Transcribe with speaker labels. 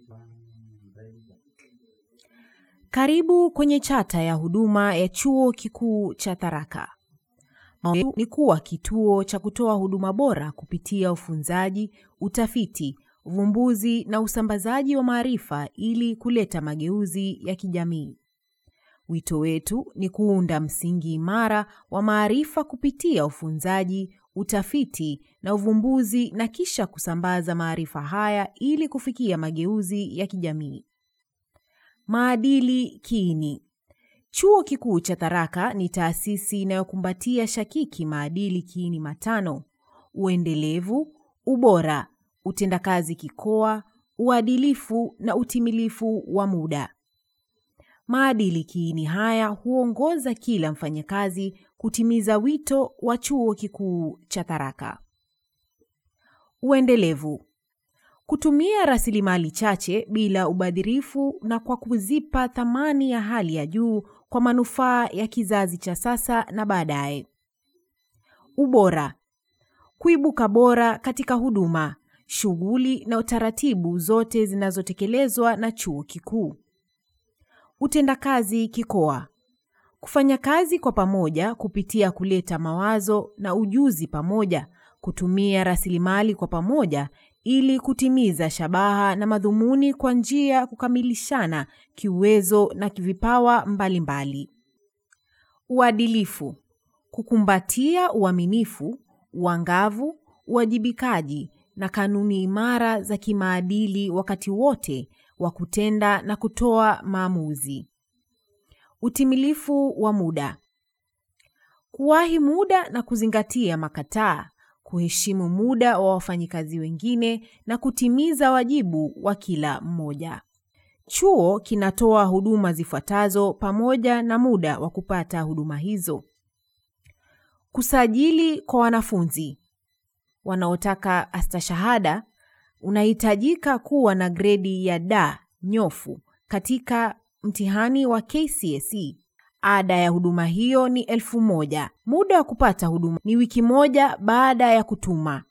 Speaker 1: Karibu kwenye chata ya huduma ya Chuo Kikuu cha Tharaka. Maono ni kuwa kituo cha kutoa huduma bora kupitia ufunzaji, utafiti, uvumbuzi na usambazaji wa maarifa ili kuleta mageuzi ya kijamii. Wito wetu ni kuunda msingi imara wa maarifa kupitia ufunzaji, utafiti na uvumbuzi na kisha kusambaza maarifa haya ili kufikia mageuzi ya kijamii. Maadili kiini. Chuo Kikuu cha Tharaka ni taasisi inayokumbatia shakiki maadili kiini matano: uendelevu, ubora, utendakazi kikoa, uadilifu na utimilifu wa muda. Maadili kiini haya huongoza kila mfanyakazi kutimiza wito wa Chuo Kikuu cha Tharaka. Uendelevu. Kutumia rasilimali chache bila ubadhirifu na kwa kuzipa thamani ya hali ya juu kwa manufaa ya kizazi cha sasa na baadaye. Ubora. Kuibuka bora katika huduma, shughuli na utaratibu zote zinazotekelezwa na chuo kikuu. Utendakazi kikoa. Kufanya kazi kwa pamoja kupitia kuleta mawazo na ujuzi pamoja, kutumia rasilimali kwa pamoja ili kutimiza shabaha na madhumuni kwa njia ya kukamilishana kiuwezo na kivipawa mbalimbali. Uadilifu. Kukumbatia uaminifu, uangavu, uwajibikaji na kanuni imara za kimaadili wakati wote wa kutenda na kutoa maamuzi. Utimilifu wa muda. Kuwahi muda na kuzingatia makataa, kuheshimu muda wa wafanyikazi wengine na kutimiza wajibu wa kila mmoja. Chuo kinatoa huduma zifuatazo pamoja na muda wa kupata huduma hizo. Kusajili kwa wanafunzi wanaotaka astashahada, unahitajika kuwa na gredi ya D nyofu katika mtihani wa KCSE. Ada ya huduma hiyo ni elfu moja. Muda wa kupata huduma ni wiki moja baada ya kutuma.